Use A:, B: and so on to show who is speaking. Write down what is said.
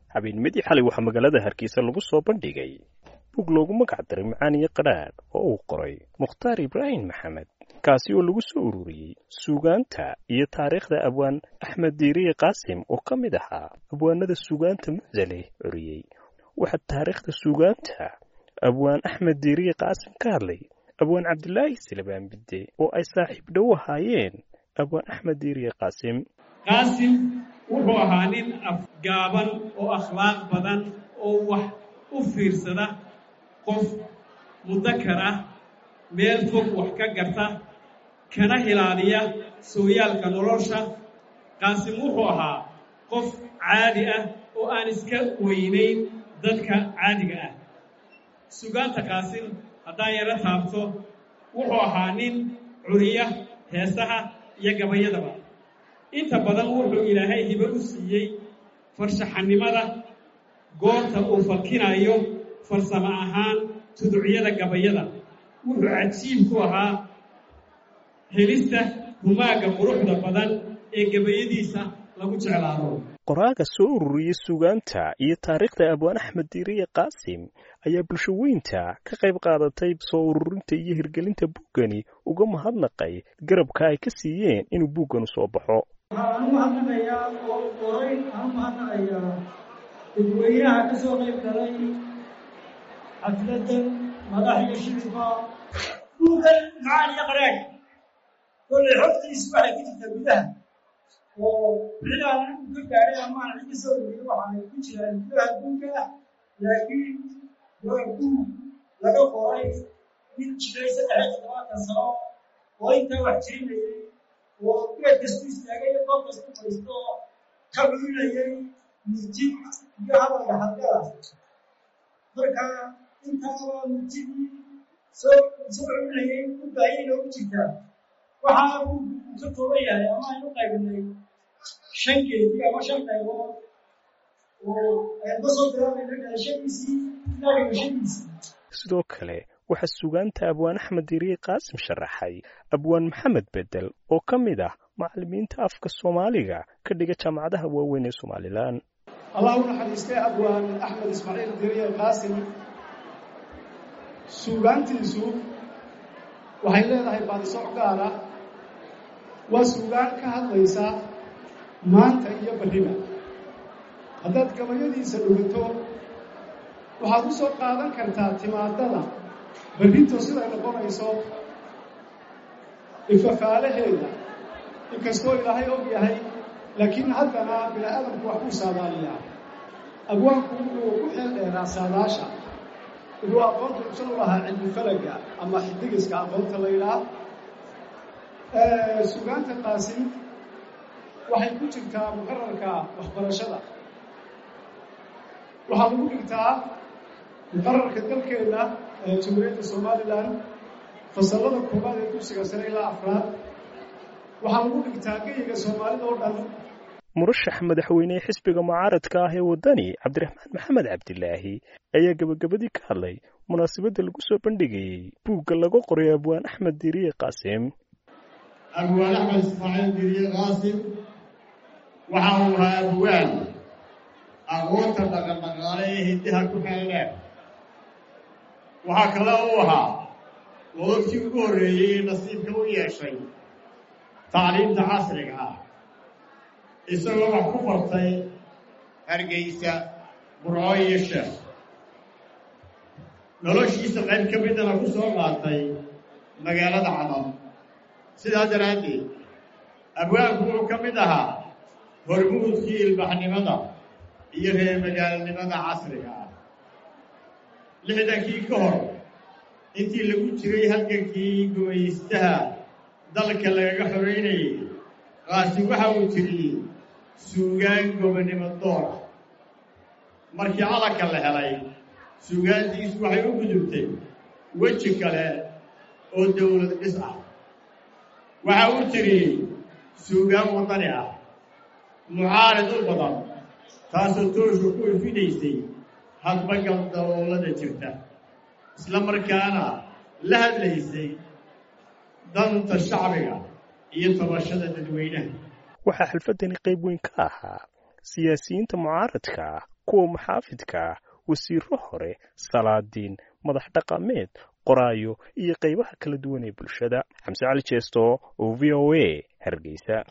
A: habeennimadii xalay waxaa magaalada hargeysa lagu soo bandhigay bug loogu magac daray macaaniyo qadhaadh oo uu qoray mukhtaar ibraahim maxamed kaasi oo lagu soo ururiyey suugaanta iyo taariikhda abwaan axmed diiriye qaasim oo ka mid ahaa abwaanada suugaanta mucdaleh curiyey waxaa taariikhda suugaanta abwaan axmed diiriye qaasim ka hadlay abwaan cabdilaahi silabaan bidde oo ay saaxiib dhow ahaayeen abwaan axmed diiriye qaasim
B: qaasim wuxuu ahaa nin afgaaban oo akhlaaq badan oo wax u fiirsada qof mudakar ah meel fog wax ka garta kana hilaaliya sooyaalka nolosha qaasim wuxuu ahaa qof caadi ah oo aan iska weynayn dadka caadiga ah sugaanta qaasim haddaan yaro taabto wuxuu ahaa nin curiya heesaha iyo gabayadaba inta badan wuxuu ilaahay hibo u siiyey farshaxanimada goorta uu falkinayo farsamo ahaan tuducyada gabayada wuxuu cajiib ku ahaa helista humaagga quruxda badan ee gabayadiisa lagu jeclaado
A: qoraaga soo ururiyey suugaanta iyo taariikhda abwaan axmed diiriye qaasim ayaa bulsho weynta ka qayb qaadatay soo ururinta iyo hirgelinta buuggani uga mahadnaqay garabka ay ka siiyeen inuu buugganu soo baxo
C: waxaan u mahadnaqayaa oo qoray aan u mahadnaqayaa dadweynaha ka soo qayb galay xafladan madax iyo shirifka buuggan macaan iyo qaraag kollay xogtiisu waxay ku jirtaa gudaha oo cidaan u ka gaadhay amaan cid ka soo uriyey waxaanay ku jiraan gudaha buugga laakiin waa buug laga qoray mid jiray saddex iyo toddobaatan sano oo intaa wax jirinayay oo geed kastu istaagay qof kastu fadhiisto ka culinayay murtid iyo hadalka hadgala marka intaa waa murtidii soo soo culinayay u baahiyay noogu jirtaa waxaa uu ka kooban yahay ama aynu qaybinay shan geedi ama shan qaybood oo aynu ka soo bilaabayna dhalashadiisii ilaa dhimashadiisii
A: sidoo kale waxaa sugaanta abwaan axmed diiriye qaasim sharaxay abwaan maxamed bedel oo ka mid ah macallimiinta afka soomaaliga ka dhiga jaamacadaha waaweyn ee somalilan
D: allah u naxariistay abwaan axmed ismaaciil diiriye qaasim suugaantiisu waxay leedahay baadisoc gaar ah waa suugaan ka hadlaysa maanta iyo barriba haddaad gabayadiisa dhugato waxaad u soo qaadan kartaa timaadada barrinto siday noqonayso ifafaalaheeda inkastoo ilaahay og yahay laakiin haddana bini aadamku wax buu saadaaliyaa abwaanku wuxuu ku xeel dheeraa saadaasha wuxuu aqoonta usan u lahaa cilmi falaga ama xidigiska aqoonta la yidhaah sugaanta qaasim waxay ku jirtaa muqararka waxbarashada waxaa lagu dhigtaa muqararka dalkeenna jamhuuriyadda somalilan fasallada koobaad ee dugsiga sare ilaa afraad waxaa lagu dhigtaa geyiga soomaalida oo dhan
A: murashax madaxweynehe xisbiga mucaaradka ah ee waddani cabdiraxmaan maxamed cabdilaahi ayaa gebagabadii ka hadlay munaasabadda lagu soo bandhigayey buugga lagu qoray abwaan axmed diiriye qaasim
E: abwaan axmed ismaaciil diiriye qaasim waxa uu ahaa abwaan aqoonta dhaqandhaqaale ee hiddaha ku xeeldheer waxaa kale uu ahaa wadadkii ugu horreeyey ee nasiibka u yeeshay tacliimta casriga ah isagoo wax ku bartay hargeysa burco iyo sheekh noloshiisa qayb ka midana ku soo qaatay magaalada cadal sidaa daraaddeed abwaanku wuxuu ka mid ahaa hormuudkii ilbaxnimada iyo reer magaalnimada casriga ah lixdankii ka hor intii lagu jiray halgankii gumaystaha dalka lagaga xoreynayay qaasi waxa uu tiriyey suugaan gobonnimo doora markii calanka la helay suugaantiisu waxay u gudubtay weji kale oo dowlad dhis ah waxa uu tiriyey suugaan waddani ah mucaarid u badan taasoo tooshu ku ifinaysay hadbagal daboolada jirta isla markaana la hadlaysay danta shacbiga iyo tabashada dadweynaha
A: waxaa xalfaddani qayb weyn ka ahaa siyaasiyiinta mucaaradka kuwa maxaafidka ah wasiiro hore salaadiin madax dhaqameed qoraayo iyo qaybaha kala duwan ee bulshada xamse cali jeesto oo v o a hargeysa